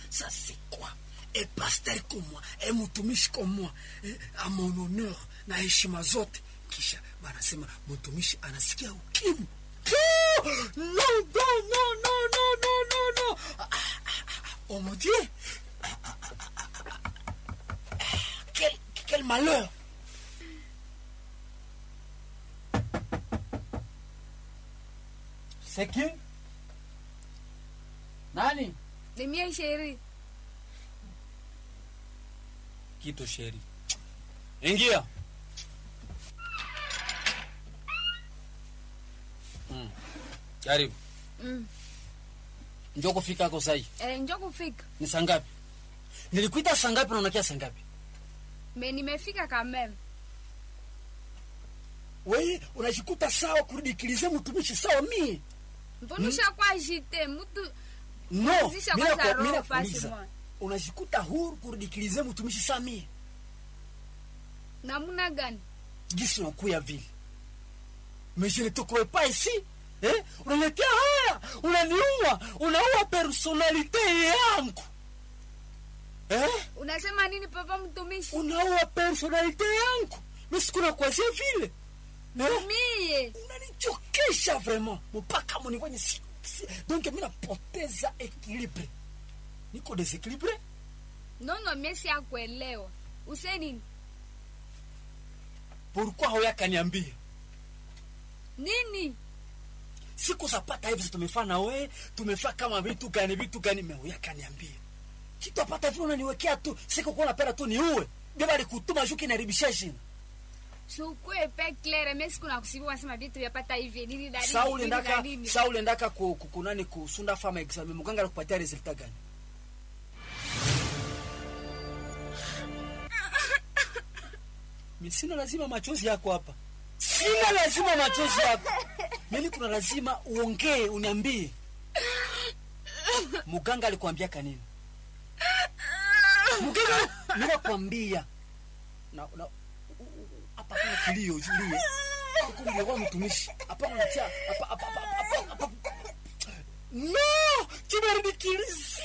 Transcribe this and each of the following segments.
ça c'est quoi e pasteur comme moi e mtumishi comme moi e, a mon honneur na heshima zote kisha banasema mtumishi anasikia ukimu Oh, non, non, non, non, non, non, non, non. Ah, ah, ah, oh mon Dieu. Ah, ah, ah, ah, ah, ah. Quel, quel malheur. C'est qui Nani? Ni mie sheri. Kitu sheri. Ingia. Mm. Karibu. Mm. Njoo kufika hako sahi. Eh, njo kufika. Ni saa ngapi? Nilikuita saa ngapi na unakia saa ngapi? Me nimefika kameme. Wewe unajikuta sawa kurudikilize mtumishi sawa mie. Mbona ushakuwa jite mtu No, Zisha mimi kwanza nako- roho mimi fasi nakuuliza. mwa. Unajikuta huru kurudikilize mtumishi sawa mie. namuna gani? Gisi unakuya vile. Mais je ne te crois pas ici. Eh? Unaletea haya, unaniua, unaua personalite yangu. Eh? Unasema nini papa mtumishi? Unaua personalite yangu. Mimi sikuna kuanzia vile. Eh? Mie. unanichokesha vraiment mpaka munifanye si, si. donc mi napoteza equilibre niko desequilibre Nono mie si akuelewa. Use nini? pourquoi hoyakaniambia Nini? siku zapata hivi tumefaa na we tumefaa kama vitu gani vitu gani me hoyakaniambia kitu apata vile unaniwekea tu siku kuwa napenda tu niuwe beba likutuma juki naribisha jina Sukue pe claire mie siku nakusibu wasema vitu vyapata hivi nini na nini. saa nini na ulendaka nini. saa ulendaka ku- ku- kunani kusunda fama examen muganga alikupatia resultat gani mi sina lazima machozi yako hapa sina lazima machozi yako mimi kuna lazima uongee uniambie muganga alikuambia kanini muganga ninakwambia na, na, u- u- hapa kuna kilio ulie huku nilikuwa mtumishi hapana natia hapa hapa hapa hapa hapa no tunarudikiliza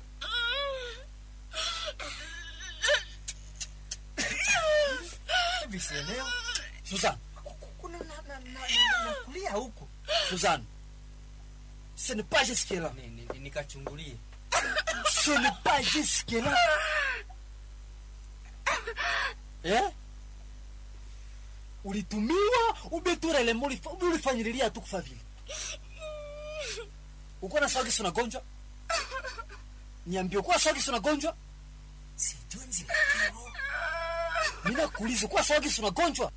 hivi sielewa Susan kuna na, na, na, na, na kulia huko Susan ce n'est pas jusque là Ni- ni- ni- nikachungulie ce n'est pas jusque là eh ulitumiwa ubeturelemo ulifanyililia tu kufa vile uko na sawa kisi unagonjwa niambie uko na sawa kisi unagonjwa sijui nzilakiro mimi nakuuliza uko na sawa kisi unagonjwa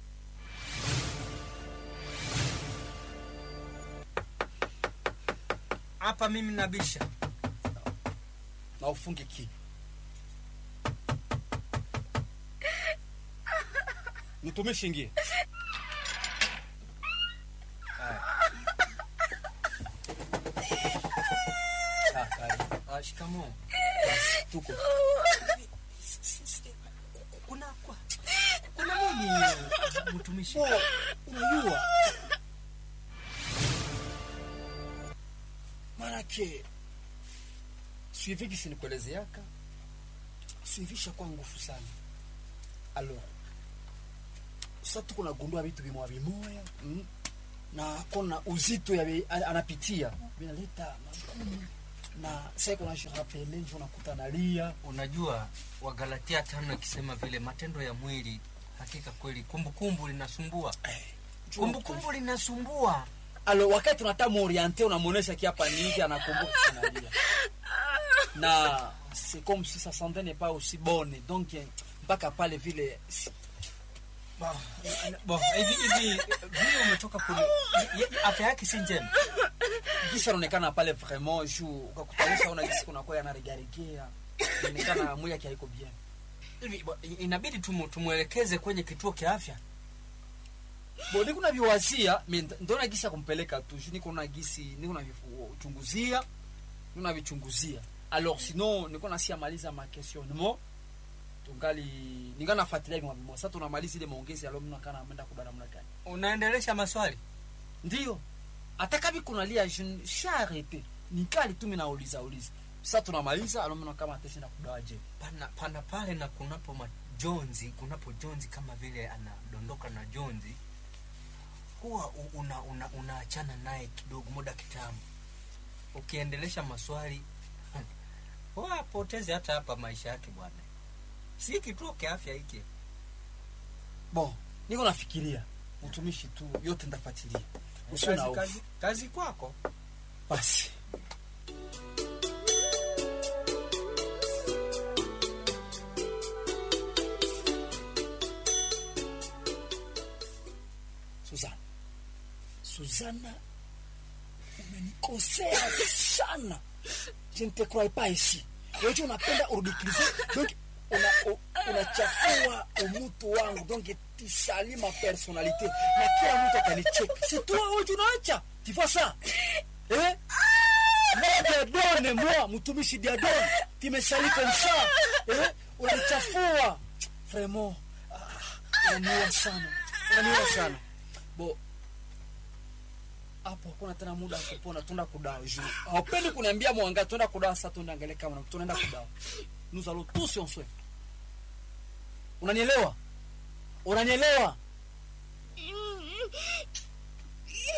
hapa mimi nabisha na ufunge kinywa mtumishi ingie Ah, karibu. Ah, shikamoo tuko S- s- s- kuna kwa kuna nini eh, mtumishi Oh, unajua manake suivi kisi nikuelezeaka suivisha kwa ngufu sana alors sa tuko nagundua vitu vimoya vimoya mm? na kona uzito ya vi- a- anapitia vinaleta magumu na sai kuna shirapele njo nakuta nalia unajua wagalatia tano ikisema vile matendo ya mwili hakika kweli kumbukumbu linasumbua Njo kumbukumbu linasumbua alo wakati unataka muoriente unamwonesha kiapa ni hivi anakumbuka kinalia na c'est comme si sa santé n'est pas aussi bonne donc eh, mpaka pale vile si- Bo, bo, hivi hivi vile umetoka kule ye- afya yake si njema gisi anaonekana pale vraiment juu ukakutanisha una gisi kunakuwa yanaregaregea inaonekana mwili yake haiko bien hivi bo, inabidi tumu, tumwelekeze kwenye kituo cha afya bo niko na viwazia mi nd- ndona gisi ya kumpeleka tu juu niko na gisi niko na vichunguzia niko na vichunguzia alors sinon niko na siamaliza ma questionnement tungali ninga nafuatilia vimwa vimwa sasa tunamaliza ile maongezi alo mna kana ameenda kubana mna gani unaendelesha maswali ndio hata kavi kunalia je sha arrete nikali tu mimi nauliza uliza sasa tunamaliza alomona kama atesi na kudawa je pana, pana pale na kunapo majonzi kunapo jonzi kama vile anadondoka na jonzi huwa u- una, una, unaachana naye kidogo muda kitambo ukiendelesha maswali huwa apoteze hata hapa maisha yake bwana si kituo kiafya hiki bon niko nafikiria utumishi tu yote ndafuatilia usiwe na kazi, hofu kazi, kazi kwako basi Suzana, Suzana, umenikosea sana. Je ne te crois pas ici. Wewe unapenda urudikilize donc una, u- unachafua umutu wangu donc tu salis ma personnalité na kila mtu atanicheka. C'est toi wewe unaacha. Tu fais ça. Eh? Moi Diadone, moi mtumishi Diadone, tu me salis comme ça. Eh? Unanichafua. Vraiment. Ah, unaniua sana. Unaniua sana. Bo hapo hakuna tena muda wa kupona, tuenda kudawa juu. Haupendi kuniambia mwanga, tuenda kudawa sasa, tuende angalia kama tunaenda kudawa. Nous allons tous en soin. Unanielewa? Unanielewa?